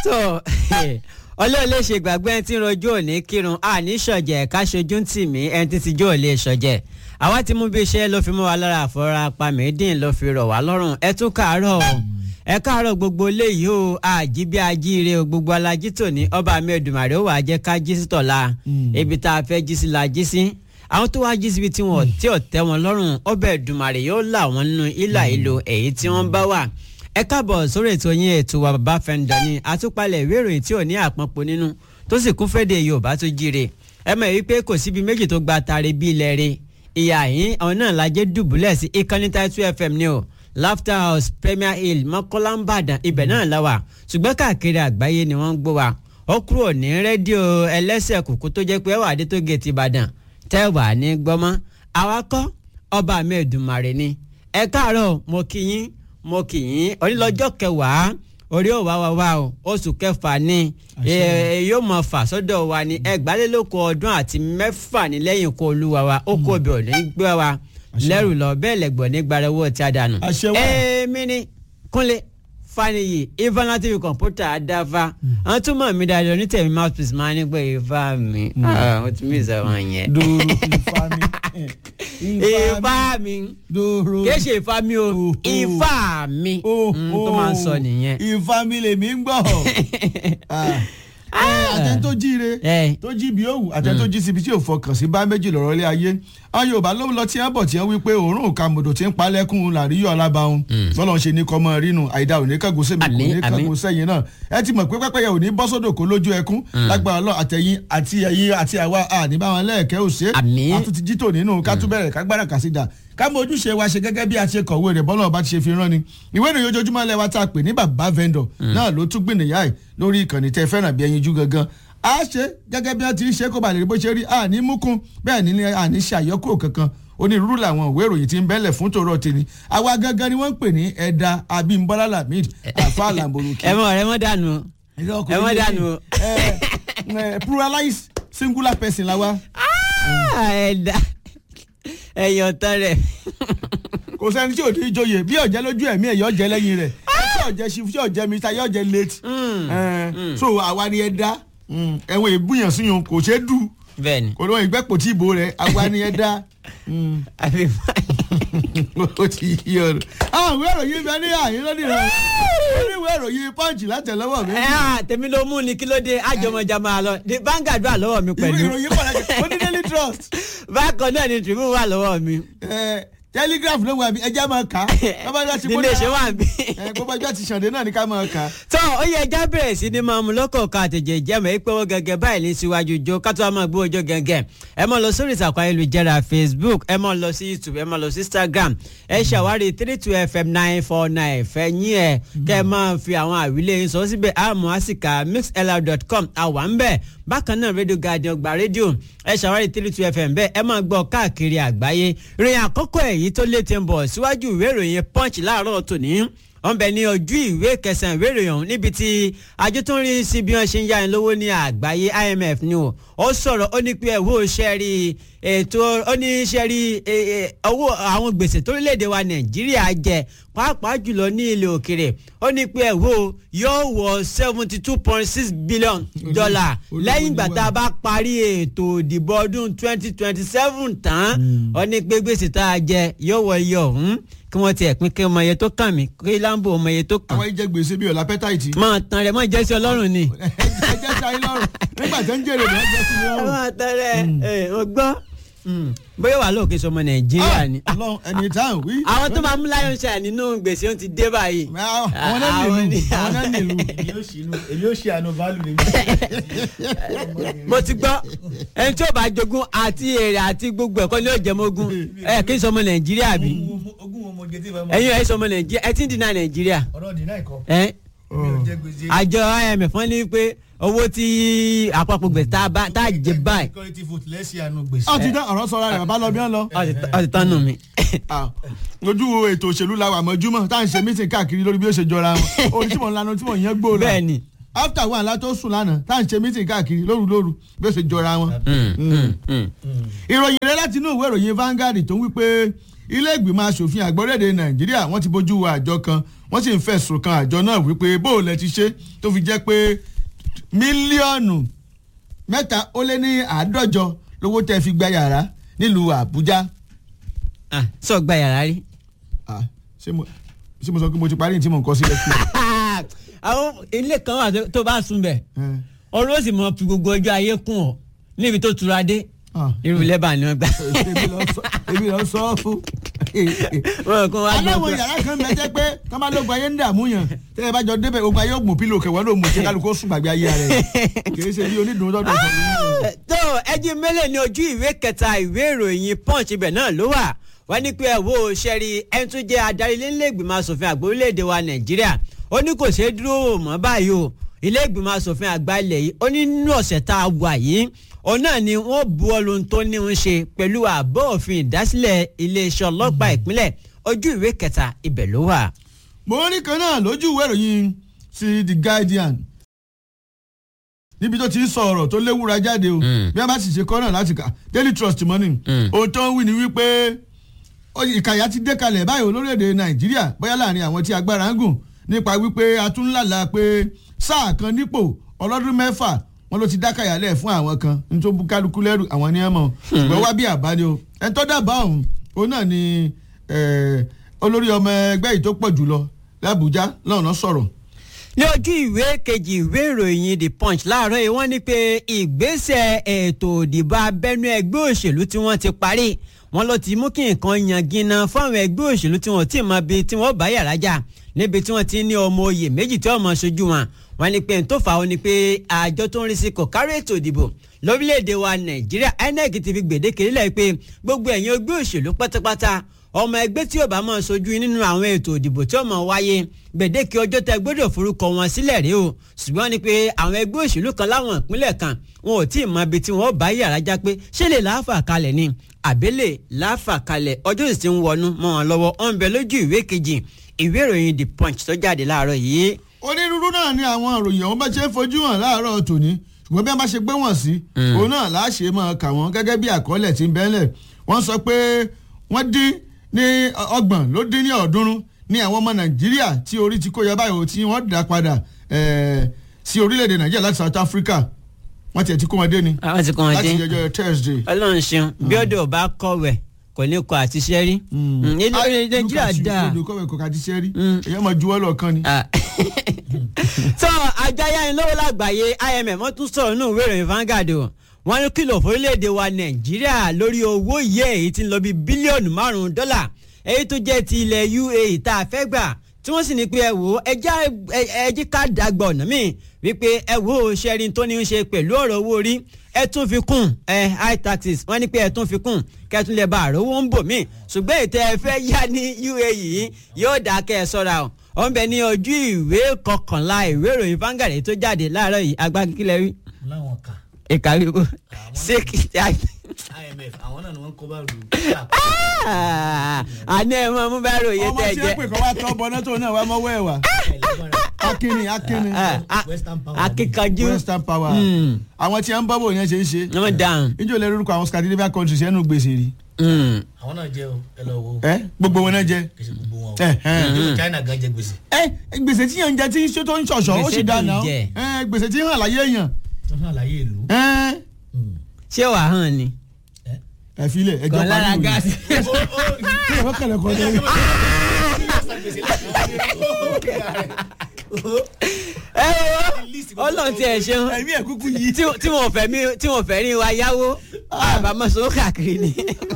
tó ọlọ́run lè ṣe gbàgbé ẹni tí ń rojú òní kírun àní ṣọ̀jẹ̀ ká ṣojú ń tì mí ẹni tí ti jó ò lè ṣọ̀jẹ̀ àwa ti mú bí iṣẹ́ ló fi mú wa lára àfọ̀rọ̀ apamẹ́dín ló fi rọ̀ wá lọ́rùn ẹ tún káàárọ̀ o ẹ káàárọ̀ gbogbo léyìí o àjí bí ajíire o gbogbo alájí tòní ọba mi Èdùmàrè ó wàá jẹ́ ká jí sí tọ̀la ibi tá a fẹ́ jí sí la jí sí àwọn tó wáá jí síbi tí wọn tí ò tẹ́ wọn lọ́rùn ọbẹ̀ Èdùmàrè yóò là wọ́n nínú ìlà ìlò èyí tí wọ́n bá wà ẹ káàbọ̀ sórí ètò yín ètò wa bàbá fẹ́ǹdọ̀ ni àtúpalẹ̀ ìwé ìròyìn tí ò ní àpọ̀npọ̀ nínú tó sì kún fẹ́dẹ̀ Yorùbá tó jíire ẹ mọ̀ wípé kò síbi méjì tó gba tare bí ilẹ̀ rẹ̀ ìyá yín àwọn náà lajẹ́ dùbúlẹ̀ sí ìkànnì Title FM ni o Laughter House Premier Hill Mọ́kọ́lá ń bàdàn ibẹ̀ náà la wà ṣùgbọ́n káàkiri àgbáyé ni wọ́n ń gbọ́ wa ó kúrò ní rédíò ẹlẹ́sẹ̀ kùkú tó jẹ́ pé ẹwà adé tó gé ti Ìbàdàn tẹ́wà ní gbọ́mọ́ awakọ̀ ọba mi Èdùmàrè ni ẹ káàárọ̀ mo kí yín mo kì í onílọ́jọ́ kẹwàá orí òwá wa wá o oṣù kẹfà ni yóò mọ fà sọ́dọ̀ wa ní ẹgbàálélókò ọdún àti mẹ́fà ní lẹ́yìn kó olúwa wa ó kó obì òní gbé wa lẹ́rù lọ bẹ́ẹ̀ lẹ́gbọ̀n ní gbarẹ́wọ́ tí a dànù. èmi ni Kúnlé Fáníyì Ifá TV kọ̀ǹpútà adáfa àwọn tún mọ̀ mí dáadáa onítẹ̀mí mouthpiece máa ń gbé Ifá mi ó ti mí ìsọ̀rọ̀ yẹn. dòrò Ifá mi Ifá mi dòrò kì í ṣe Ifá mi o Ifá mi tó máa ń sọ nìyẹn. Ifá mi lèmi ń gbọ́ àtẹ tó jíire tó jí bí òwú àtẹ tó jí síbi tí ò fọkàn sí bá méjì lọ́rọ̀ lé ayé àwọn Yorùbá ló lọ tí wọ́n bọ̀ tí wọ́n wí pé òórùn kàmùdò tí ń palẹ́kùn làríyọ̀ alábàáhùn fọlọ́n ṣe ní kọ́mọ rínu àìdá òní kẹ́gùn sẹ́mi kò ní kẹ́gùn sẹ́yìn náà ẹ ti mọ̀ pé pẹ́pẹ́yẹ òní bọ́ sódò kó lójú ẹkún lágbára lọ àtẹ̀yìn àti ẹ̀yìn àti àwa àní báwọn lẹ́ẹ̀kẹ́ òṣè àtúntì jítò nínú ká tún bẹ̀rẹ̀ kágbára kàsídà ká mọ ojúṣe wa ṣe gẹ́gẹ́ bí a ṣe kọ̀wé rẹ̀ bọ́lá ọba ti ṣe fi rán ni ìwé ìròyìn ojoojúmọ́ lẹ́wà tá a pè ní bàbá vendor náà ló tún gbìnìyà ẹ̀ lórí ìkànnì tẹ́ fẹ́ràn bí ẹyin jú gangan a ṣe gẹ́gẹ́ bí wọ́n ti ń ṣe kó ba lè rí bó ṣe rí àní múkún bẹ́ẹ̀ ni àní ṣe àyọkúrò kankan onírúurú làwọn ìwé ìròyìn ti ń bẹ́lẹ̀ fún tòró tèmi àwa gangan ni wọ́n ń pè ní ẹ̀dá Abímbọ́lá Lamid àfa làǹbòròkì. ẹ mọ ẹ mọ dànù ẹ mọ dànù. pluralize singular person la wa. ẹ̀dá ẹ̀yọ̀ tán rẹ̀. kò sẹ́ni tí ò ní joyè bí ọ̀jẹ́ lójú ẹ̀mí ẹ̀ yọ̀ jẹ́ lẹ́yìn rẹ̀ tí ọ̀jẹ́ ṣi tí ọ̀jẹ́ mi ta yọ̀ jẹ́ late. so àwa ni ẹ̀dá ẹ̀wọ̀n ìbúyàn síyàn kò ṣeé dù bẹ́ẹ̀ni. kò lóun ìgbẹ́pọ̀ tí ìbò rẹ̀ àwa ni ẹ̀dá àfi ó ti yí ọ̀rọ̀. àwọn ìwé ìròyìn bẹ ní àyín lónìí rẹ ó ní ìwé ìròyìn punch látẹ̀lọ́wọ́ mi. ẹ á tèmi ló mú ni kí ló dé àjọmọjà máa lọ the Vanguard wà lọ́wọ́ mi pẹ̀lú. ìwé ìròyìn pàtàkì ó ní daily trust. bákan náà ni Tribune wà lọ́wọ́ mi. telegraph ló wà mí ẹjẹ́ máa kà á. nílé ṣe wà mí. gbogbo ẹjọ́ ti ṣàndé náà ní ká máa kà á. tó ó yẹ ẹja bẹ̀rẹ̀ sí ni máa mú lọ́kọ̀ọ̀kan àtẹ̀jẹ̀ ìjẹ́mọ̀ ẹ pé wọ́n gẹ́gẹ́ báyìí ní síwájú jó kátó máa gbé ọjọ́ gẹ́gẹ́ ẹ máa lọ sórí ìtàkùn ayélujára Facebook ẹ máa lọ sí YouTube ẹ máa lọ sí Instagram ẹ ṣàwárí three two fm nine four nine fẹ̀yìn ẹ̀ kẹ́ ẹ máa fi àwọn àwílé yín sọ síbẹ̀ àmọ́ àsìkà mixlr.com àwa ń bẹ̀ bákan náà Radio Guardian gba rédíò ẹ ṣàwárí three two fm bẹ́ẹ̀ ẹ máa gbọ́ káàkiri àgbáyé ìròyìn àkọ́kọ́ èyí tó lé ti ń bọ̀ síwájú ìwé ìròyìn Punch láàárọ̀ tòní wọ́n bẹ ní ojú ìwé kẹsàn-án ìwé ìròyìn ọ̀hún níbi tí àjọ tó ń rí sí bí wọ́n ṣe ń yá ẹni lówó ní àgbáyé IMF ni o ó sọ̀rọ̀ ó ní pé ẹ̀wọ́ ṣẹ́rí ètò ó ní ṣẹ́rí owó àwọn gbèsè torílẹ̀-èdè wa Nàìjíríà jẹ pàápàá jùlọ ní ilẹ̀ òkèrè ó ní pé ẹ̀wọ́ yóò wọ seventy two point six billion dollar lẹ́yìn ìgbà tá a bá parí ètò ìdìbò ọdún twenty twenty seven tán ó ní pé gbèsè tá a jẹ yóò wọ iye ọ̀hún kí wọ́n ti ẹ̀pín kí ọmọ iye tó kàn mí kí lambo ọmọ iye tó kàn. àwọn ìjẹ gbèsè bíi ọ̀la pẹ́tàìtì. máa tan rẹ̀ mọ́ ìjẹ́sí ọlọ́run ni. ẹ jẹ́ sáyé lọ́rùn nígbà tó ń jèrè lọ́jọ́ sí lọ́rùn. máa tan rẹ̀ ẹ̀ ọgbọ́n bóyá wà lóòkè sọmọ nàìjíríà ni. Ọlọ́run ẹni tá à ń wí. àwọn tó máa mú lion shine nínú gbèsè ó ti dé báyìí. àwọn náà nílùú àwọn náà nílùú. èmi ò ṣe àná báàlù ni. mo ti gbọ́ ẹni tí ó bá jogún àti èrè àti gbogbo ẹ̀kọ́ ni yóò jẹ́ mọ́gún ẹ̀ kí n sọmọ nàìjíríà bí. ogún ọmọ gẹ́tì bá máa. ẹ̀yin ẹ̀ sọmọ nàìjíríà ẹ ti ń dínà nàìjíríà. ọ̀rọ̀ dínà ẹ̀kọ́. ẹ̀ mi ò jẹ gbèsè. àjọ IMF wọ́n ní pé owó tí àpapọ̀ gbèsè tá a bá tá a jẹ báyìí. security vote lẹ́sìn àánú gbèsè. ọ ti dán ọ̀rọ̀ sọ̀rọ̀ rẹ̀ bàbá lọ bí wọ́n lọ. ọ ti tán nù mí. lójú ètò òṣèlú la wà mọ́júmọ́ tá à ń ṣe mítìn káàkiri lórí bí ó ṣe jọra wọn orí tí mò ń lanu tí mò ń yẹn gbó lọ. bẹ́ẹ̀ni. after one la tó sùn lánàá tá à ń ṣe mítìn káàkiri lóru lóru bí ó ṣe jọra wọn. ìròyìn rẹ láti inú ìwé ìròyìn Vanguard tó ń wí pé ilé ìgbìmọ̀ asòfin àgbọ̀rẹ́dẹ nàìjíríà wọ́n ti bójú wo àjọ kan wọ́n sì ń fẹ̀sùn kan àjọ náà wípé bóòlù ẹ ti ṣe tó fi jẹ́ pé mílíọ̀nù mẹ́ta ó lé ní àádọ́jọ lówó tẹ́ fi gba yàrá nílùú àbújá. Ah, sọ gba yàrá rí. Ah, ṣé mo ṣé mo sọ pé mo ti parí ní tí mo ń kọ́ sílẹ̀ fún àwọn ilé kan wà tó- tó bá sùn bẹ̀ ẹ. ọ̀rọ̀ ó sì mọ fi gbogbo ọjọ́ ayé kún ọ níbi tó tura dé Ah. irú lẹ́bà ni wọ́n gbà. èmi lọ sọ èmi lọ sọ ọ́ fún. wọ́n kún wá gbọ́ aláwọ̀ pé- yàrá kan bẹ jẹ́ pé tọ́ba lóògùn ayé ń dààmú yàn tẹ́ ẹ bá jọ débẹ̀ ogun ayé ògùn pílò kẹwàá ló mú tí kálukú ó sùn gbàgbé ayé rẹ̀ kì í ṣe bí onídùn tọ́jú ìfọ̀lú. tó ẹjí mélòó ní ojú ìwé kẹta ìwé ìròyìn punch ibẹ̀ náà ló wà wọ́n ní pé ẹ̀wọ́ sẹ́rí ẹni tó jẹ́ adarí ilé-ìgbìmọ̀ asòfin àgbà orílẹ̀-èdè wa nàìjíríà ó ní kò ṣeé dúró wò mọ́ báyìí o ilé-ìgbìmọ̀ asòfin àgbà ilẹ̀ yìí ó ní nínú ọ̀sẹ̀ tá a wà yìí òun náà ni wọ́n bu ọlọ́run tó ní ń ṣe pẹ̀lú àbọ̀ òfin ìdásílẹ̀ iléeṣẹ́ ọlọ́pàá ìpínlẹ̀ ojú ìwé kẹta ibẹ̀ ló wà. mo rí kan náà lójú ìwé ìròyìn ti the guardian níbi tó ti ń sọ ọ̀rọ̀ tó léwúra jáde o bí a bá sì ṣe kọ́ náà láti kà daily trust money ohun tó ń wí ni wípé ó- ìkàyà ti dé kalẹ̀ báyìí olórílẹ̀‐èdè nàìjíríà bóyá láàrin àwọn tí agbára ń gùn nípa wípé a tún lálà pé sáà kan nípò ọlọ́dún mẹ́fà wọn ló ti dákàyà lẹ̀ fún àwọn kan nítorí bú kálukú lẹ́rù àwọn ní ẹ̀mọ́ ṣùgbọ́n wá bí àbáni o ẹni tó dábàá ọ̀hún òun náà ni eh, olórí ọmọ ẹgbẹ́ yìí tó pọ̀ jùlọ làbújá lọ́nà sọ̀rọ̀ ní ojú ìwé kejì ìwé ìròyìn the punch láàárọ̀ yìí wọ́n ní pé ìgbésẹ̀ ètò ìdìbò abẹ́nú ẹgbẹ́ òṣèlú tí wọ́n ti parí wọ́n ló ti mú kí nǹkan yangina fáwọn ẹgbẹ́ òṣèlú tí wọ́n ti mọ bí tí wọ́n bá yàrá jà níbi tí wọ́n ti ní ọmọ oyè méjì tí wọ́n mọ ṣojú wọn wọ́n ní pé n tó fà ó ni pé àjọ tó ń rí sí kò kárí ètò ìdìbò lórílẹ̀‐èdè wa nàìjíríà inec ti fi gbèdéke nílẹ̀ pé gbogbo ẹ̀yin ẹgbẹ́ òṣèlú pátápátá ọmọ ẹgbẹ́ tí ó bá máa sojú nínú àwọn ètò ìdìbò tí ó máa wáyé gbèdéke ọjọ́ tẹ gbọ́dọ̀ forúkọ wọn sílẹ̀ rí o ṣùgbọ́n ni pé àwọn ẹgbẹ́ òṣèlú kan láwọn ìpínlẹ̀ kan wọn ò tí ì mọ ibi tí wọ́n bá yàrá já pé ṣé lè láàfà kalẹ̀ ni àbẹ́lẹ̀ láàfà kalẹ̀ ọjọ́ sì ti ń wọnú mọ́ wọn lọ́wọ́ ó ń bẹ lójú ìwé kejì ìwé ìròyìn the punch tó jáde láàárọ̀ yìí. onírúurú náà ni àwọn ìròyìn ọ̀hún bá ṣe ń fojú hàn láàárọ̀ tòní ṣùgbọ́n bí a bá ṣe gbé wọ̀n sí òun náà láṣẹ máa kà wọ́n gẹ́gẹ́ bí àkọọ́lẹ̀ tí ń bẹ́lẹ̀ wọ́n sọ pé wọ́n dín ní ọgbọ̀n ló dín ní ọ̀ọ́dúnrún ní àwọn ọmọ nàìjíríà tí orí ti kó yọ báyìí tí wọ́n dá padà eh, sí orílẹ̀-èdè nàìjíríà láti south africa wọ́n tiẹ̀ ti kó wọn dé ni àwọn ti kàn án láti dín jọjọ thursday. ọlọ́run ṣeun bí ọdọ̀ ò bá kọ̀wẹ̀ kò ní kọ àtiṣẹ́ rí Mm, ilé ilé nàìjíríà dáa. olùkọ́wé kò ká ti ṣe rí èyí ọmọ juwọ́ lọ́ọ̀kan ni. Ah. so àjọ ayánilówó lágbàáyé imf wọ́n tún sọ̀rọ̀ nínú ìwé ìròyìn Vanguard o wọ́n ní kìlọ̀ fórílẹ̀-èdè wa nàìjíríà lórí owó iye èyí tí ń lọ bí bílíọ̀nù márùn-ún dọ́là èyí tó jẹ́ ti ilẹ̀ UAE tá a fẹ́ gbà tí wọ́n sì ní pé ẹ wò ó ẹjá ẹjí ká dàgbà ọ̀nà míì wípé ẹ wò ó ṣẹ́rin tó ní í ṣe pẹ̀lú ọ̀rọ̀ owó orí ẹ tún fi kún ẹ high taxes wọ́n ní pé ẹ tún fi kún kẹtùn lè ba àròwó ń bò míì ṣùgbọ́n ètò ẹ fẹ́ yá ní UAE yìí yóò dá kẹ́ ẹ sọ́ra o ó ń bẹ ní ojú ìwé kọkànlá ìwé ìròyìn Vanguard tó jáde láàárọ̀ yìí agbákílẹ̀ rí láwọn kà ìkàwé kó ṣé kì í imf àwọn náà ni wọ́n kó bá rù àná ẹ mọ mú bá ròyìn ọmọ tẹ tí ó jẹ pè kọ́ wá tọ́ bọ́ná tó náà wá mọ́wọ́ ẹ̀ wá akínni akínni Western Power. akíkanjú western power Mm. àwọn tí wọ́n ń bọ́ bò yẹn ṣe ń ṣe wọ́n dáhùn. níjó lè rúkọ àwọn scandinavian countries ẹnu gbèsè rí Mm. àwọn náà jẹ o ẹ lọ wo ẹ gbogbo wọn náà jẹ kì í ṣe gbogbo wọn o ẹ ẹ Ìjọba China gan jẹ gbèsè ẹ gbèsè tí yàn ń jẹ tí ṣé tó ń ṣọ̀ṣọ́ ó Gbèsè sì dáná tó ń jẹ. ẹ gbèsè tí hàn láyé èèyàn tó hàn láyé ìlú. ẹ Mm. ṣé wàá hàn ni. Ẹ? ẹ filẹ ẹ jọ kàn lára parí gáàsì. Ó- ó- kí ẹ fọkànlẹ kọ lórí. ẹ wo ọlọ́run tí ẹ ṣeun ẹ̀mí ẹ̀ kúkú yìí. tí tí wọn fẹ́ mi tí wọn fẹ́ rí wa yáwó àbámọ̀ sọ káàkiri ni.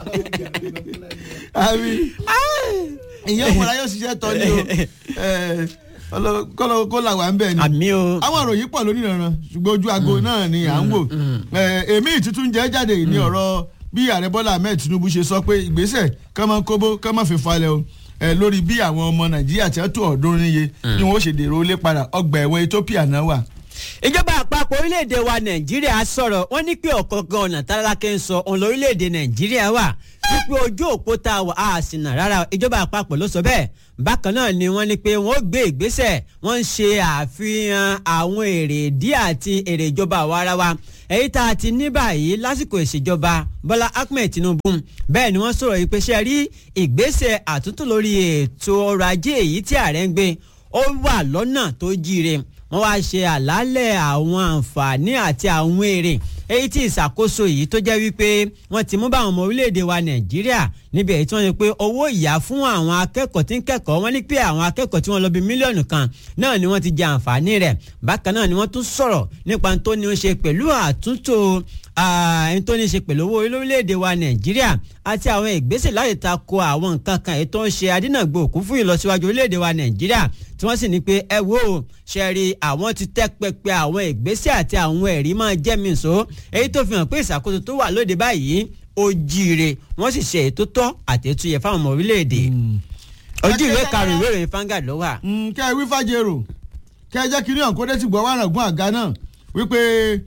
àmì ìyẹn òmùra yóò ṣiṣẹ́ tọ́ ni o ẹ, ọlọ- kọ́lọ́ kó là wà ń bẹ̀ ni. àmì o. àwọn ìròyìn pọ̀ lónìí ìrànràn ṣùgbọ́n ojú aago náà ni à ń wò Ẹ, èmi ìtútún jẹ́ jáde ní ọ̀rọ̀ bí ààrẹ bọ́lá ahmed tinubu ṣe sọ pé ìgbésẹ̀ kọ́mọ kóbó kọ́mọ fi falẹ̀ o ẹ, lórí bí àwọn ọmọ nàìjíríà tí wọ́n tó ọ̀ọ́dúnrún níye ni wọ́n ó ṣe dèrò ilé padà ọgbà ẹ̀wọ̀n ethiopia náà wà ìjọba àpapọ̀ orílẹ̀-èdè wa nàìjíríà sọ̀rọ̀ wọ́n ní pé ọ̀kọ̀ọ̀kan ọ̀nà tálákẹ́ ń sọ òun lórílẹ̀-èdè nàìjíríà wà wípé ojú òpó tá a wà á sì nà rárá ìjọba àpapọ̀ ló sọ bẹ́ẹ̀ bákan náà ni wọ́n ní pé wọ́n ó gbé ìgbésẹ̀ wọ́n ń ṣe àfihàn àwọn èrè ìdí àti èrè ìjọba àwa ara wa èyí tá a ti ní báyìí lásìkò ìṣèjọba bọ́lá ahmed tinubu bẹ́ẹ̀ ni wọ́n sọ̀rọ̀ yìí pé ṣe rí ìgbésẹ̀ àtúntò lórí ètò ọrọ̀ ajé èyí tí ààrẹ ń gbé ó wà lọ́nà tó jíire wọ́n wá ṣe àlàálẹ̀ àwọn àǹfààní àti àwọn èrè èyí tí ìṣàkóso yìí tó jẹ́ wípé wọ́n ti mú bá àwọn ọmọ orílẹ̀-èdè wa nàìjíríà níbi èyí tí wọ́n ní pé owó ìyá fún àwọn akẹ́kọ̀ọ́ tí ń kẹ́kọ̀ọ́ wọ́n ní pé àwọn akẹ́kọ̀ọ́ tí wọ́n lọ bí mílíọ̀nù kan náà ni wọ́n ti jẹ àǹfààní rẹ̀ bákan náà ni wọ́n tún sọ̀rọ̀ nípa tó ní ó ṣe pẹ̀lú àtúntò ẹni tó ní í ṣe pẹ̀lú owó orílẹ̀-èdè wa nàìjíríà àti àwọn ìgbésẹ̀ láti tako àwọn nǹkan kan èyí tó ń ṣe adínàgbò òkú fún ìlọsíwájú orílẹ̀-èdè wa nàìjíríà tí wọ́n sì ní pé ẹ wo ṣe rí àwọn ti tẹ́ pẹpẹ àwọn ìgbésẹ̀ àti àwọn ẹ̀rí máa jẹ́ mi sọ èyí tó fi hàn pé ìṣàkóso tó wà lóde báyìí ó jíire wọ́n sì ṣe ètò tọ́ àti ètò yẹ fáwọn ọmọ orílẹ̀-èdè ojú ìwé karùn-ún ìwé ìròyìn fangad ló wà. kẹ́ ẹ wí fàjẹrò kẹ́ ẹ jẹ́ kí ní ọ̀nkódé ti gbọ́ wàràngún àga náà wípé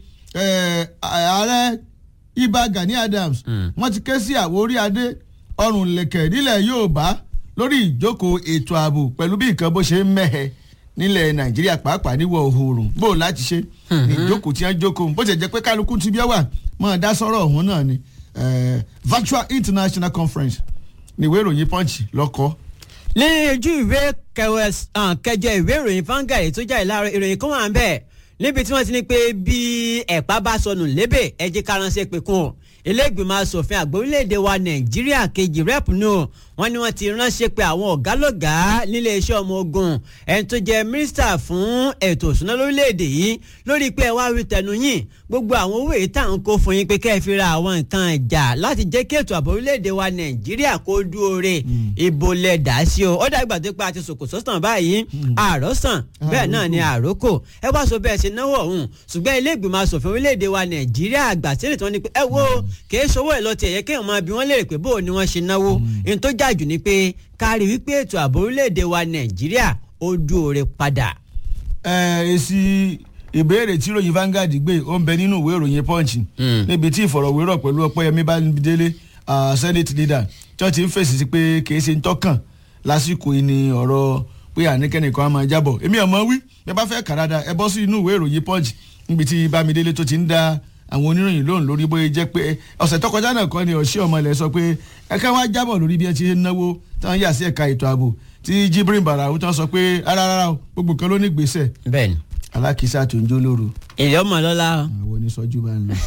ààrẹ ibà Gani Adams wọ́n ti ké sí àwórí adé ọrùn lẹ̀kẹ̀ nílẹ̀ Yorùbá lórí ìjókòó ètò ààbò pẹ̀lú bí nǹkan bó ṣe ń mẹ́hẹ nílẹ̀ Nàìjíríà pàápàá níwọ̀ oòrùn bó láti ṣe ní ìjókòó tí wọ́n jókòó bó ṣe jẹ́ pé kálukú ti bí ẹ wà mọ́ dá sọ́rọ̀ ọ̀hún náà ni virtual international conference ní ìwé ìròyìn Punch lọ́kọ́ ní ojú ìwé kẹjọ ìwé ìròyìn Vanguard tó jáde láàárọ̀ ìròyìn kan wà ń bẹ̀ níbi tí wọ́n ti ní pé bí ẹ̀pá bá sọnù lébè ẹ̀jẹ̀ karánṣẹ́ pé kún o ilé ìgbìmọ̀ asòfin àgbà orílẹ̀-èdè wa nàìjíríà kejì rep nù wọ́n ní wọ́n ti ránṣẹ́ pé àwọn ọ̀gálọ́gàá nílé iṣẹ́ ọmọ ogun ẹni tó jẹ́ mínísítà fún ètò ìṣúná lórílẹ̀-èdè yìí lórí pé ẹ wá rí tẹnu yín gbogbo àwọn owó èyí tá à ń kó fún yín pé kẹ́ ẹ fi ra àwọn nǹkan ìjà láti jẹ́ kí ètò ààbò orílẹ̀-èdè wa nàìjíríà kó dúore ìbò lẹ̀ dá sí o ó dàgbà tó pa àti sòkòtò sàn báyìí àròsàn bẹ́ẹ̀ náà ni àrókò ẹ wá sọ bẹ́ẹ̀ ṣe náwó ọ̀hún ṣùgbọ́n ilé ìgbìmọ̀ asòfin orílẹ̀-èdè wa nàìjíríà àgbà sílẹ̀ tí wọ́n ní pé ẹ wo kìí ṣòwò ẹ̀ lọ tiẹ̀ yẹ kéèyàn máa bí wọ́n léèrè pé bó ni wọ́n ṣe náwó ní tó jàjù ni pé kárí wípé ètò ààbò orílẹ̀-èdè wa nàìjíríà ó dúore padà. ẹ èsì ìbéèrè tí ìròyìn Vanguard gbé ó ń bẹ nínú ìwé ìròyìn Punch níbi tí ìfọ̀rọ̀wérọ̀ pẹ̀lú Ọpẹ́yẹmí Bámidélé Senate leader tí wọ́n ti ń fèsì sí pé kìí ṣe ń tọ́kàn lásìkò yìí ni ọ̀rọ̀ pé àníkẹ́nìkan á máa jábọ̀ èmi ọ̀mọ́ wí bí ẹ bá fẹ́ kàràdà ẹ bọ́ sí inú ìwé ìròyìn Punch níbi tí Bámidélé tó ti ń dá àwọn oníròyìn lóhùn lórí bóyá jẹ́ pé ọ̀sẹ̀ tó kọjá náà kọ́ ni ọ̀ṣẹ́ ọmọ ilẹ̀ sọ pé ẹ̀ka wá jábọ̀ lórí bí ẹ ti ń náwó táwọn yà sí ẹ̀ka ètò ààbò tí Jibrin Barau tán sọ pé rárá gbogbo kan ló ní gbèsè. bẹ́ẹ̀ni. alákìísà tó ń jó lóru. èyí ọmọ lọ́la. àwọn oníṣọ́jú bá ń lọ.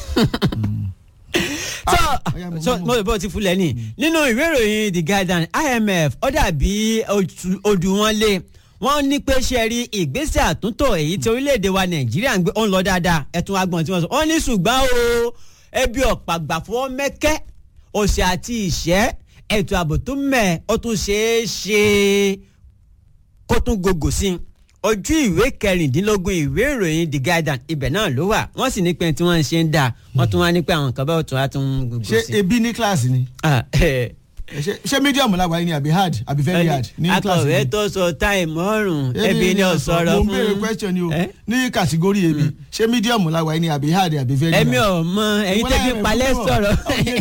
so mo lè bọ́ ti fúlẹ̀ ní nínú ìwé ìròyìn The Guardian IMF ó dàbí odù wọn lé wọ́n ní pé ṣe rí ìgbésẹ̀ àtúntò èyí tí orílẹ̀-èdè wa nàìjíríà ń gbé ó ń lọ dáadáa ẹ̀tún agbọ̀n tí wọ́n sọ wọ́n ní ṣùgbọ́n o ebi ọ̀pàgbà fọwọ́ mẹ́kẹ́ òṣì àti ìṣẹ́ ètò ààbò tó mẹ́ ó tún ṣeé ṣe kó tún gògò sí i ojú ìwé kẹrìndínlógún ìwé ìròyìn The Guardian ibẹ̀ náà ló wà wọ́n sì ní pé tí wọ́n ń ṣe ń dà wọ́n tún wá ní pé àwọn nǹkan bá tún wá tún gògò sí i. ṣé ebi ní kíláàsì ni ṣé medium la wà ní àbí hard àbí very hard ní kíláàsì akọ̀wé tó sọ táìmù ọ̀rùn ebi ni ọ̀sọ̀rọ̀ fún. mo ń béèrè question ni o ní kàtígórì ebi ṣé medium la wà ní àbí hard àbí very hard. èmi ò mọ ẹ̀yin tẹ́bí palẹ̀ sọ̀rọ̀.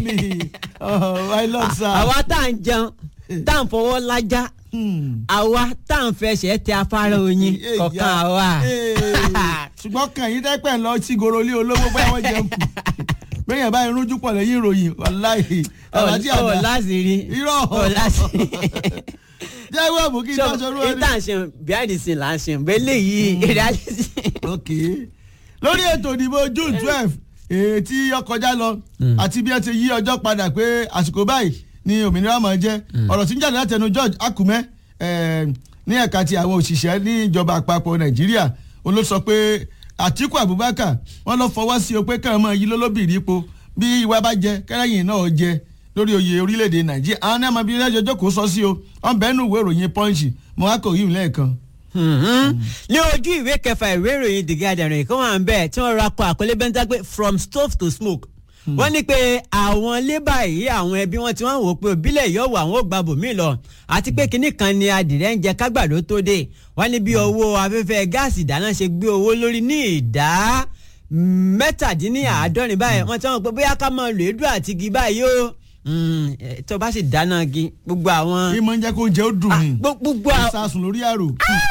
àwa tá à ń jẹun tá à ń fọwọ́ lájá àwa tá à ń fẹsẹ̀ tẹ afárá oyin kọ̀ọ̀kan àwa. ṣùgbọ́n kàn yín dẹ́pẹ̀ lọ sí gorolé olówó bóyá wọ́n jẹun kù bẹ́ẹ̀ yẹn báyìí rújú pọ̀ lẹ́yìn ìròyìn wàláhì alájí àdá ọ̀ láṣìírí irọ́ ọ̀ láṣìírí. jẹ́ ìwé àbò kí n tó sọ̀rọ̀ ẹni. ìtàn ṣe behind the scene là ń ṣe bẹ́lẹ̀ yìí reality. ok lórí ètò ìdìbò june twelve èyí tí ó kọjá lọ àti bí ẹ ti yí ọjọ́ padà pé àsìkò báyìí ni òmìnira máa jẹ́ ọ̀rọ̀ tí ń jáde látẹnu George Akume ní ẹ̀ka ti àwọn òṣìṣẹ́ ní ìjọba àpapọ̀ Nàìjíríà òun ló sọ pé Àtíkù Abubakar wọn lọ fọwọ́ sí o pé káwọn máa yí lólóbìnrin ipò bí ìwà bá jẹ kẹrẹ́yìn náà jẹ lórí oyè orílẹ̀-èdè Nàìjíríà àwọn náà máa bí ilé-ẹjọ́ jókòó sọ sí o wọn bẹ́ẹ̀ nù ìwé ìròyìn Punch mo wá kò yí lẹ́ẹ̀kan. ní ojú ìwé kẹfà ìwé ìròyìn The Guardian rẹ̀ kí wọ́n à ń bẹ̀ tí wọ́n ra kọ àkọlé bẹ́ńtà pé from stove to smoke wọ́n ní pé àwọn lébà yìí àwọn ẹbí wọn tí wọ́n wò pé òbílẹ̀ yóò wọ àwọn ò gba bòmíì lọ àti pé kinní kan ni adìrẹ ń jẹ kágbàdo tó dé wọ́n ní bí owó afẹ́fẹ́ gáàsì ìdáná ṣe gbé owó lórí ní ìdá mẹ́tàdínníàádọ́rin báyìí wọ́n ti wọ́n pé bóyá ká máa lò édú àti igi báyìí o Mm, eh, tó bá sì dáná igi gbogbo àwọn ìmọ̀ ń jẹ́ kó jẹ́ ó dùn ní gbogbo gbogbo àwọn sásùn lórí àrò.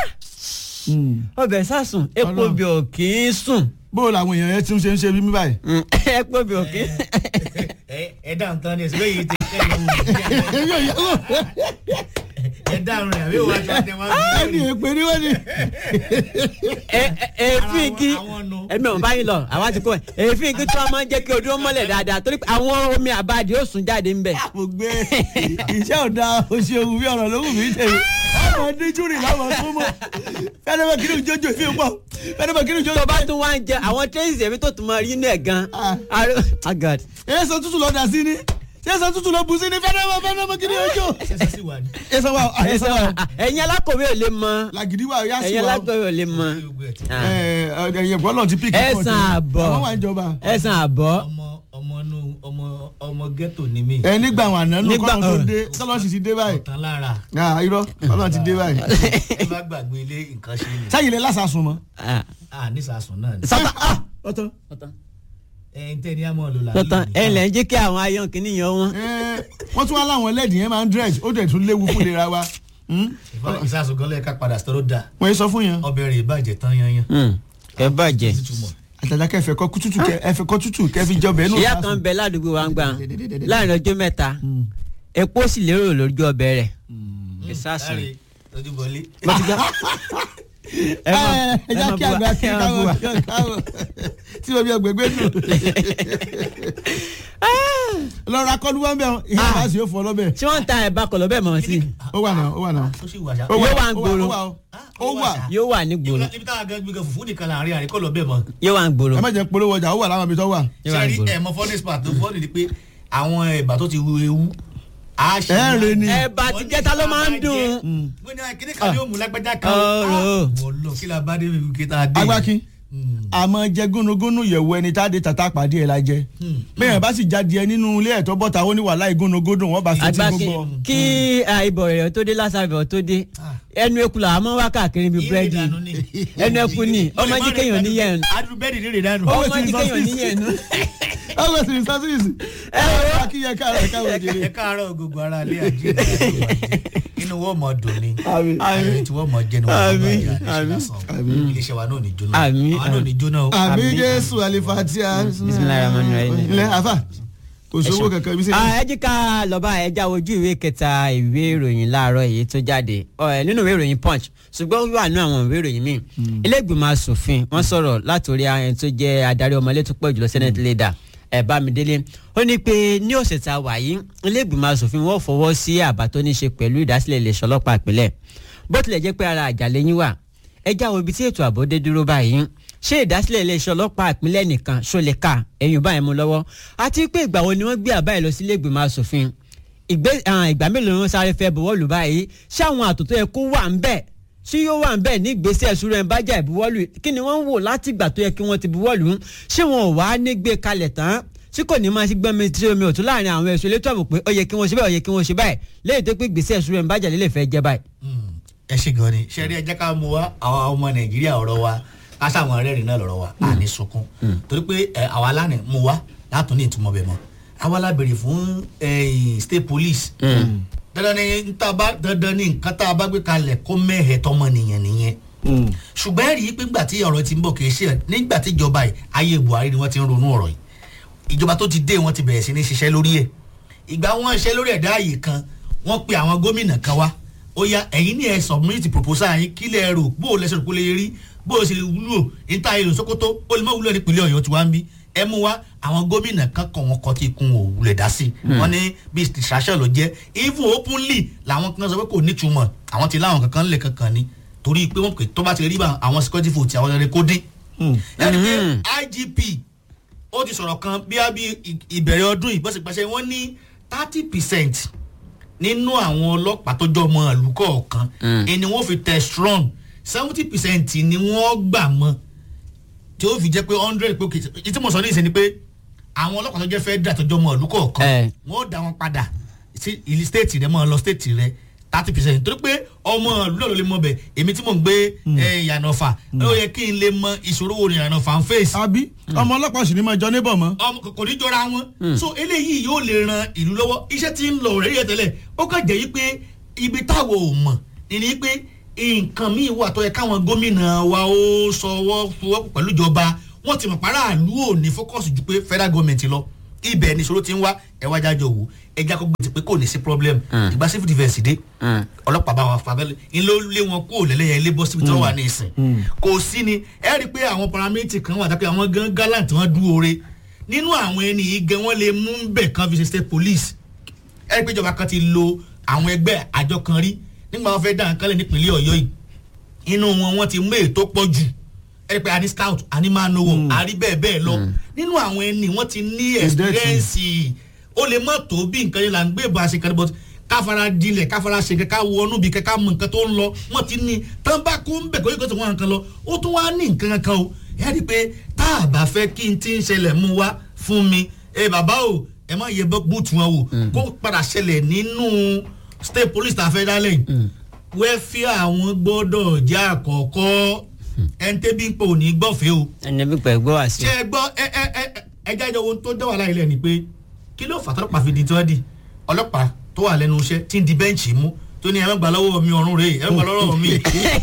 ọbẹ̀ sásùn epo Ọlọ́run. bí ò kì í sùn bó o làwọn èèyàn yẹn ti ń ṣe ń ṣe bí mi báyìí. Mm, epo bí ò kì í ẹ ẹ dáhùn tán ni ẹsẹ yìí ti kẹ́ ẹ wò èmi ò yẹ kó ẹ dáhùn rẹ àbí òun àti ọdẹ wọn ẹni èpè ni wọ́n ní. ẹ- ẹ- èéfín igi àwọn nu. ẹ̀mí ò báyìí lọ àwa ti kó ẹ̀ èéfín igi tí wọ́n máa ń jẹ́ kí ojú ó mọ́lẹ̀ dáadáa torí pé àwọn omi àbáàdì ó sùn jáde ńbẹ̀. mo gbé iṣẹ́ ọ̀dà oṣù òwú bí ọ̀rọ̀ lówù mí tẹ̀lé ọmọ díjúrì láwọn tó mọ̀ fẹ́ẹ́dẹ́gbẹ́ kí ni jójó ìfẹ́ pọ̀ fẹ́ẹ́dẹ́gbẹ́ kí ni jójó tó bá tún wá ń jẹ àwọn tẹ́sí ẹ̀mí tó tún máa rí inú ẹ̀ gan. Ah. Aró- Ah, God. èso tútù lọ dà sí ni èso tútù lọ bù sí ni fẹ́ẹ́dẹ́gbẹ́ fẹ́ẹ́dẹ́gbẹ́ kí ni ojú. ṣẹṣẹ sì wà ní. èso wa èso wa ẹ̀yin alákòwé ò lè mọ làgìdí wa yá sí ẹ̀yin wa alákòwé ò lè mọ. gbogbo ẹ̀ tí Ah. ẹ̀yìn bọ́lọ̀ ti píkì ẹ̀sán àbọ̀ àwọn wà ń jọba ẹ̀sán àbọ̀ ọmọ ọmọ inú ọmọ ọmọ ghetto ni mí. ẹ nígbà àwọn àná nù Nígbà- kọ́lọ́ tó dé tọ́lọ́ sì ti dé báyìí ọ̀tán lára Ah, irọ́ kọ́lọ́ ti dé báyìí ẹ bá gbàgbé ilé nǹkan ṣe ni. sáyìn lè lásàsùn mọ́. Ah. a ní sàásùn náà ni. sọ́tàn ah, ọ̀tọ̀ ẹ ń tẹ́ ní àmọ́ lò láàyè. sọ́tàn ẹ̀ lẹ́ ń jẹ́ kí àwọn ayọ̀ kìíní yan wọn. wọ́n tún wá láwọn ẹlẹ́dì yẹn máa ń dredge ó dẹ̀ tún léwu fún ìlera wa Hmm? ìsàsùn gan lẹ́ẹ̀ka padà sọ̀rọ̀ dà wọ́n yé sọ fún yẹn. ọbẹ̀ rẹ̀ ìbàjẹ́ tán yanyan. Hmm, kẹ bàjẹ́. túmọ̀ àtàjà kẹfẹ kọ tútù kẹ ẹfẹ kọ tútù kẹfì jọbẹ nù. ìyá kan bẹ ládùúgbò wa ń gbà láàrin ọjọ́ mẹ́ta epo sì lérò lójú ọbẹ̀ rẹ̀ ẹ sásùn láre lójú bọ́lé. ẹ mọ ẹ ẹ já mọ kí bú wa àgbà kí ẹ mọ bú wa. káwọn káwọn tí mo bí ọgbẹgbẹ dùn. lọ́ra kọ́lu wọn bẹ̀ wọn ìyá bá sì yóò fọ lọ́bẹ̀. tí wọ́n ń ta ẹ̀bá kọ̀lọ́ bẹ́ẹ̀ mọ̀ sí ó wà náà ó wà náà. ó sì wà ṣá. ó Yóò wà ń gbòòrò. ó wà ó. ó wà. yóò wà ní gbòòrò ibi táwọn gan gbẹgẹ fùfú nìkan láàrin àríkọ́ lọ bẹ́ẹ̀ mọ́. yóò wà ní gbòòrò ẹ má jẹ́ polówó ọjà ó wà láwọn ibi tó wà. yóò wà ní sẹ́rí gbòòrò. ẹ̀ mọ fọ́nẹ́sì pàtó fọ́nì ni pé àwọn ẹ̀bà tó ti wu ewu. á ṣe ẹ rè ni. ẹ̀bà tí jẹ́ta ló máa ń dùn. wọ́n ní kíní kan yóò mú lágbájá kan. Ọ̀rọ̀. wọ́n lọ kí la bá dé ibi kí tá a dé. agbákin àmọ́ jẹ gúnugúnu yẹ̀wò ẹni tá a dé tata pàdé ẹ̀ la jẹ. bẹ́ẹ̀ bá sì jáde ẹ nínú ilé ẹ̀tọ́ bọ́ta ó ní wàhálà ìgúnugúnu wọ́n bá fi ti àgbàkí gbogbo. kí ah, ibọ̀ rẹ̀ tó dé lásán ibọ̀ tó dé ẹnu eku là á mọ́ wá káàkiri bíi búrẹ́dì ẹnu eku ni ọmọ jí kéèyàn níyẹn adùn bẹ́ẹ̀ ni rírì dànù. Ó- ọmọ jí kéèyàn níyẹn nu. ọgbẹ́ sì ní sọ́sìrìsì. ẹ wọ́n kí yẹ káàrọ̀ káwọn ẹ jèrè. káàárọ̀ gbogbo ara ilé àjẹ́ inú wọ́n mọ̀ dùn ni Àmín. ayọ̀ tí wọ́n mọ̀ jẹ́ ni wọ́n mọ̀ Àmín. jẹ́ àníṣe lásán iléeṣẹ́ wa náà ní jóná Àmín. àwọn náà ní jóná o. àmì jésù àlefatia. Bismillahirrahmanirrahim. ilẹ̀ afa kò sówó kankan bí Ah, sẹ́yìn. ẹ jí ká lọ́ba ẹja ojú ìwé kẹta ìwé ìròyìn láàárọ̀ èyí tó jáde Ọ, ẹ, nínú ìwé ìròyìn punch ṣùgbọ́n ó wà nínú àwọn ìwé ìròyìn míì ilé ìgbìmọ̀ asòfin wọ́n sọ̀rọ̀ látòrí ẹni tó jẹ́ adarí ọmọlé tó pọ̀ jùlọ senate leader ẹ̀ Bámidélé ó ní pé ní ọ̀sẹ̀ tá a wà yìí ilé ìgbìmọ̀ asòfin wọ́n fọwọ́ sí àbá tó ní ṣe pẹ̀lú ìdásílẹ̀ iléeṣẹ́ ọlọ́pàá ìpínlẹ̀ bó tilẹ̀ jẹ́ pé ara àjàlẹ̀ yín wà ẹjá wo ibi tí ètò ààbò dé dúró báyìí ṣé ìdásílẹ̀ iléeṣẹ́ ọlọ́pàá ìpínlẹ̀ nìkan ṣó lè ká ẹ̀yìn báyìí mú lọ́wọ́ àti pé ìgbà wo ni wọ́n gbé àbá yìí lọ sí ilé ìgbìmọ̀ asòfin ìgbé àwọn ìgbà mélòó ni wọ́n sáré fẹ́ buwọ́lù báyìí ṣé àwọn àtò tó yẹ kó wà ń bẹ̀ ṣé yóò wà ń bẹ̀ ní ìgbésẹ̀ ìṣúra ẹ̀ ń bájà ìbuwọ́lù kí ni wọ́n ń wò láti ìgbà tó yẹ kí wọ́n ti buwọ́lù ṣé wọn ò wá ní gbé kalẹ̀ tán tí kò ní máa ṣe gbọ́n mi tí omi ò tún láàrin àwọn ẹ̀ṣọ́ elétò ààbò pé ó yẹ kí wọ́n ṣe báyìí ó yẹ kí wọ́n ṣe báyìí lẹ́yìn tó pé ìgbésẹ̀ ìṣúra ẹ̀ ń bájà lè fẹ́ jẹ́ báyìí. ẹ ṣe gan ni ṣe rí ẹ jẹ́ ká mú wa àwọn ọmọ nàìjíríà ọ̀rọ̀ wa ká sáwọn rẹ́rìn náà lọ́rọ̀ wa à ní sunkún torí pé ẹ, àwa lánàá mú wa látún ní ìtumọ̀ bẹ̀ mọ́ àwa la béèrè fún eh, state police dandan ni nta bá dandan ni nǹkan tá a bá gbé kalẹ̀ kó mẹ́hẹ̀ tọmọ nìyẹn nìyẹn ṣùgbọ́n ẹ rí i pé nígbà tí ọ̀rọ̀ ti ń bọ̀ kì í ṣe ẹ̀ nígbà tí ìjọba yìí ayé buhari ni wọ́n ti ń ronú ọ̀rọ̀ yìí ìjọba tó ti dé wọ́n ti bẹ̀rẹ̀ sí ní ṣiṣẹ́ lórí ẹ̀ ìgbà wọn ṣe lórí ẹ̀dá ààyè kan wọ́n pe àwọn gómìnà kan wá ó yá ẹ̀yin ní ẹ submit proposal yín kí lẹ rò bó o lẹ́sẹ̀ rò kó lè rí bó o ṣe lè wúlò níta èrò Sókótó ó lè má wúlò nípìnlẹ̀ Ọ̀yọ́ tí wàá ń bí ẹ mú wá àwọn gómìnà kan kàn wọ́n kọ́ tí ikùn ò wulẹ̀ dá sí wọ́n ní bí distraction ló jẹ́ even openly làwọn kan sọ pé kò nítumọ̀ àwọn ti láwọn kankan lè kankan ni torí pé wọ́n pè tó bá ti rí bá àwọn security vote àwọn ọ̀rẹ́ kó dín ẹni pé IGP ó ti sọ̀rọ̀ kan bí a bí ìbẹ̀rẹ̀ ọdún yìí bọ́sẹ̀ wọ́n ní thirty percent nínú àwọn ọlọ́pàá tó jọ ọmọ ìlú kọ̀ọ̀kan ni wọ́n fi tẹ̀ strong seventy percent ni wọ́n gbà mọ́ tí ó fi jẹ́ pé hundred pé òkè tí mo sọ ní ìsìn ni pé àwọn ọlọ́pàá tó jẹ́ fẹ́ dà tó jọ mọ́ ìlú kọ̀ọ̀kan Eh. wọ́n ó dá wọn padà sí ìlú stéètì rẹ mọ́ ọ lọ stéètì rẹ thirty percent torí pé ọmọ ìlú náà ló lè mọ bẹ̀ èmi tí mò ń gbé eh, ìyànà ọ̀fà ó yẹ kí n lè mọ ìṣòro wo ni ìyànà ọ̀fà ń fèsì àbí ọmọ ọlọ́pàá sì ní máa jọ níbọ̀ mọ́. ọmọ kò ní jọra wọn so eléyìí yóò lè ran ìlú lọ́wọ́ iṣẹ́ tí ń lọ rẹ̀ yẹ tẹ́lẹ̀ ó kàn jẹ́ yí pé ibi táwọn ò mọ̀ ni pé nǹkan míì wà tó yẹ káwọn gómìnà wa ó sọwọ́ fọwọ́ pẹ̀lú ìjọba wọ́n ti mọ̀ pàrọ̀ àlú ò ní fọ́kọ̀sì ju pé federal government lọ ibẹ̀ ni ìṣòro ti ń wá ẹ̀wá jájọ wò ẹja kó gbèsè pé kò ní sí problem ìgbà civil defence dé ọlọ́pàá bá wa fàbẹ́lẹ̀ ń ló lé wọn kó lẹ́lẹ́yẹ ilé bọ́ síbi tí wọ́n wà ní ìsìn kò sí ni ẹ rí i pé àwọn paramedic kan wà dápẹ́ àwọn gan gallant wọn dúró re nínú àwọn ẹni yìí gan wọ́n lè mú bẹ̀ kan fi ṣe state police ẹ rí i pé ìjọba kan ti lo àwọn ẹgbẹ́ àjọ kan rí nígbà wọn fẹ́ dá nǹkan lẹ̀ nípínlẹ̀ ọ̀yọ́ yìí inú wọn wọ́n ti mú ètò pọ̀ jù ẹ rí i pé a ní scout a ní máa nowó a rí bẹ́ẹ̀ bẹ́ẹ̀ lọ nínú àwọn ẹni wọ́n ti ní experience ó lè mọ̀ tó bí nǹkan yẹn là ń gbé bá a ṣe kan but káfara dilẹ̀ káfara ṣe kẹ́ká wọnú bí kẹ́ká mọ nǹkan tó ń lọ wọ́n ti ní tán bá kó ń bẹ̀ kó yẹ kó tó wọn nǹkan lọ ó tún wá ní nǹkan kan o ẹ rí i pé tá a bá fẹ́ kí n ti ń ṣẹlẹ̀ mú wá fún mi ẹ bàbá o ẹ má yẹ búùtù wọn wò kó padà ṣẹlẹ̀ nínú state police tá a fẹ́ dálẹ̀ yìí wẹ́fíà àwọn gbọ́dọ̀ jẹ́ àkọ́kọ́ ẹni tẹ́bí ń pò ní gbọ́fẹ́ o ẹni bí pẹ̀ gbọ́ wá sí. ṣe é gbọ́ ẹ ẹ ẹ ẹ jáde ohun tó dá wàhálà ilẹ̀ ni pé kí ló fà tọ́lọ́pàá fi di tí wọ́n di ọlọ́pàá tó wà lẹ́nu iṣẹ́ tí ń di bẹ́ǹchì mú tó ní ẹ má gbà lọ́wọ́ mi ọ̀run rèé ẹ má gbà lọ́wọ́ mi.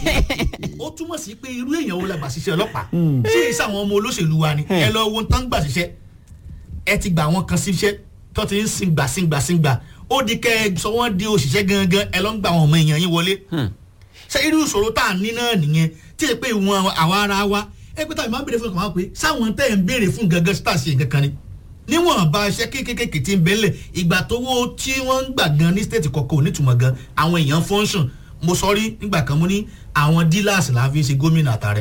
ó túmọ̀ sí pé irú èèyàn wo la gbà ṣiṣẹ́ ọlọ́pàá ṣé ìṣe àwọn ọmọ olóṣèlú wa ni ẹ lọ wo tán gbà ṣiṣẹ́ ẹ ti gbà wọn kan síṣẹ́ tó ti ń sin gbà sin gbà sin gbà ó di kẹ́ ẹ sọ wọ́n di òṣìṣẹ́ gangan ẹ lọ ń gbà àwọn ọmọ èèyàn yín wọlé ṣé irú ìṣòro tá à ń ní náà nìyẹn tí ẹ pé ìwọ̀n àwa ara wa ẹ pé táwọn máa ń béèrè fún ọkàn wa pé sáwọn tẹ́ ẹ̀ ń béèrè fún gangan sí tàṣe nǹkan kan ni níwọ̀n bá iṣẹ́ kéékèèké tí ń bẹ́lẹ̀ ìgbà tówó tí wọ́n ń gbà gan ní stéètì kọ̀ọ̀kan ò nítumọ̀ gan àwọn èèyàn fọ́nṣọ̀n mo sọ rí nígbà kan mo ní àwọn dílàsì là ń fi ṣe gómìnà àtàrẹ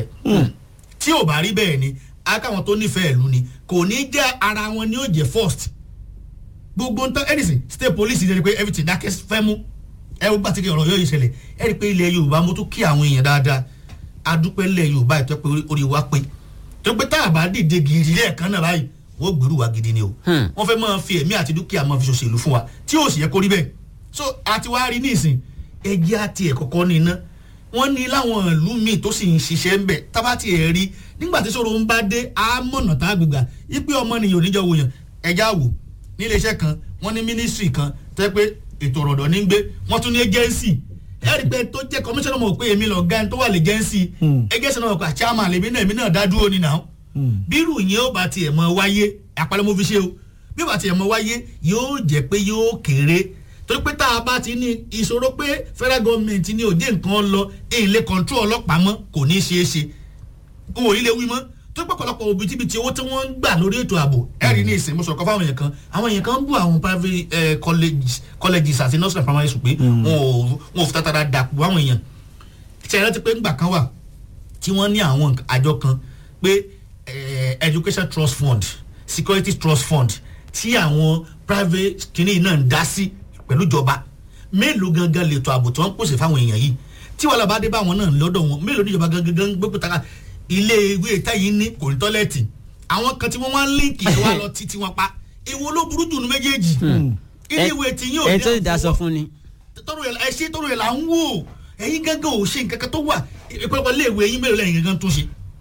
tí ò bá rí bẹ́ẹ̀ ni akáwọn tó nífẹ̀ẹ́ ìlú ni kò ní jẹ́ ara wọn ni ó jẹ́ first gbogbo ń tán anything state police ní ẹni pé everything dákẹ́ fẹ́ mú ẹ wọ́n bá ti kí ọ̀rọ̀ yóò ṣẹlẹ̀ ẹ rí i pé ilẹ̀ yorùbá mo tún kí àwọn èèyàn dáadáa adúpẹ́ ilẹ̀ yorùbá ìtọ́ pé orí wa pé tó pé tá a bá dìde gidi lẹ́ẹ̀kan náà báyìí wọ́n gbèrú wa gidi ni o wọ́n fẹ́ máa fi ẹ̀mí àti dúkìá máa fi ṣòṣèlú fún wa tí yóò sì yẹ kó rí bẹ́ẹ̀ so àti wá rí nísìn ẹjẹ́ àti ẹ̀ kọ́kọ́ ní iná wọ́n ní láwọn ìlú míì tó sì ń ṣiṣẹ́ ń bẹ̀ tábà tí ẹ̀ rí nígbà tí sọ̀rọ̀ ń bá dé àmọ̀nà tá a gbégbà ipe ọmọnìyàn oníjọ wòyàn ẹja wò nílé iṣẹ́ kan wọ́n ní mínísírì kan tẹ́ pé ètò ọ̀rọ̀dọ̀ ní gbé wọ́n tún ní ẹ́jẹ́nsì ẹ̀rí pé tó jẹ́ kọmíṣánná mọ̀ pé èmi lọ gan tó wà lè jẹ́nsì ẹ́jẹ́nsì náà mọ̀ pé àchàmà lèmi náà èmi náà dá dúró ni náà bírù yẹn ó bá tiẹ̀ mọ wáyé àpálẹ́ mo fi ṣe o bí ó bá tiẹ̀ mọ wáyé yóò jẹ́ pé yóò kéré torí pé tá a bá ti ní ìṣòro pé federal government ní òde nǹkan lọ èlé control ọlọ́pàá mọ́ kò ní ṣeé ṣe n ò ilé wí mọ́ tó pọ̀pọ̀lọpọ̀ òbítíbitì owó tí wọ́n ń gbà lórí ètò ààbò ẹ̀rí ní ìsìn mo sọ̀rọ̀ kan fáwọn èèyàn kan àwọn èèyàn kan ń bú àwọn private eh, colleges colleges àti nursery primary school pé wọn ò wọn ò fi tàtàrà dàpọ̀ àwọn èèyàn ṣe é rántí pé ńgbà kan wà tí wọ́n ní àwọn àjọ kan pé eh, education trust fund security trust fund tí àwọn private kìnìún náà ń dá sí pẹ̀lú ìjọba mélòó gangan lètò ààbò tí wọ́n ń pèsè fáwọn èèyàn yìí tí wàhálà bá dé bá àwọn náà lọ́dọ̀ wọn mélòó níjọba gangan gbogbo taka ilé ìwé táyì ní kò ní tọ́lẹ̀tì àwọn kan tí wọ́n wá ń líǹkì ẹ̀ wá lọ títí wọn pa èwo ló burú jù ní méjèèjì ilé ìwé tí yóò ẹ tó ti dá sọ fún ni. tọrọ ẹ ẹ ṣe tọrọ ẹ là ń wò ẹyin gángan ò ṣe nǹkan kan tó wà ìpẹ́pẹ́ ilé ìwé yín mélòó lẹ́yìn gángan tó ṣe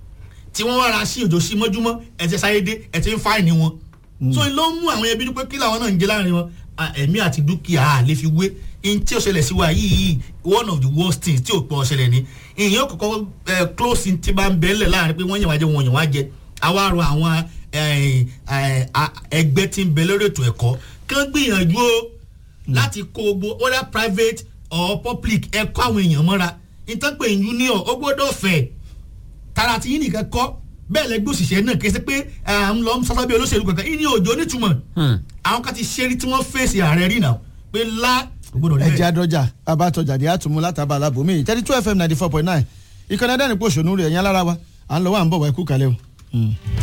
tí wọ́n wá ra sí òjò sí mọ́júmọ́ ẹ ti sáyé dé ẹ ti ń fáìní wọn so ló ń mú àwọn ẹbí pé kí làwọn náà ń jẹ láàrin wọn ẹ̀mí àti dúkìá lè fi wé in tí ó ṣẹlẹ̀ sí wa yìí one of the worst things tí ò pọ̀ ṣẹlẹ̀ ni ìyẹn kọ̀kọ́ close in ti bá ń bẹ́ẹ̀lẹ̀ láàrin pé wọ́n yàn wá jẹ wọ́n yàn wá jẹ àwa rọ àwọn ẹgbẹ́ tí ń bẹ lórí ètò ẹ̀kọ́ kí wọ́n gbìyànjú o láti kó gbogbo whether private or public ẹ̀kọ́ àwọn èèyàn mọ́ra ìtọ́pẹ̀ union ó gbọ́dọ̀ fẹ̀ tara ti yín nìkan kọ́ bẹ́ẹ̀ lẹ́gbẹ́ òṣìṣẹ́ náà kì í ṣe pé à ń lọ sábà bí olóṣèlú kankan ìní òjò nítumọ̀ àwọn kan ti ṣeré tí wọ́n fèsì ààrẹ rí náà pé lá gbọ́dọ̀ ẹ jẹ́ àdọ́jà abátọjà ní àtúmú látàbà alábòmí thirty two fm ninety four point nine ìkànnì ẹ̀dẹ́rìn pòṣónú rẹ̀ ẹ̀yìn alára wa à ń lọ wà ń bọ̀ wá ikú kalẹ̀ o.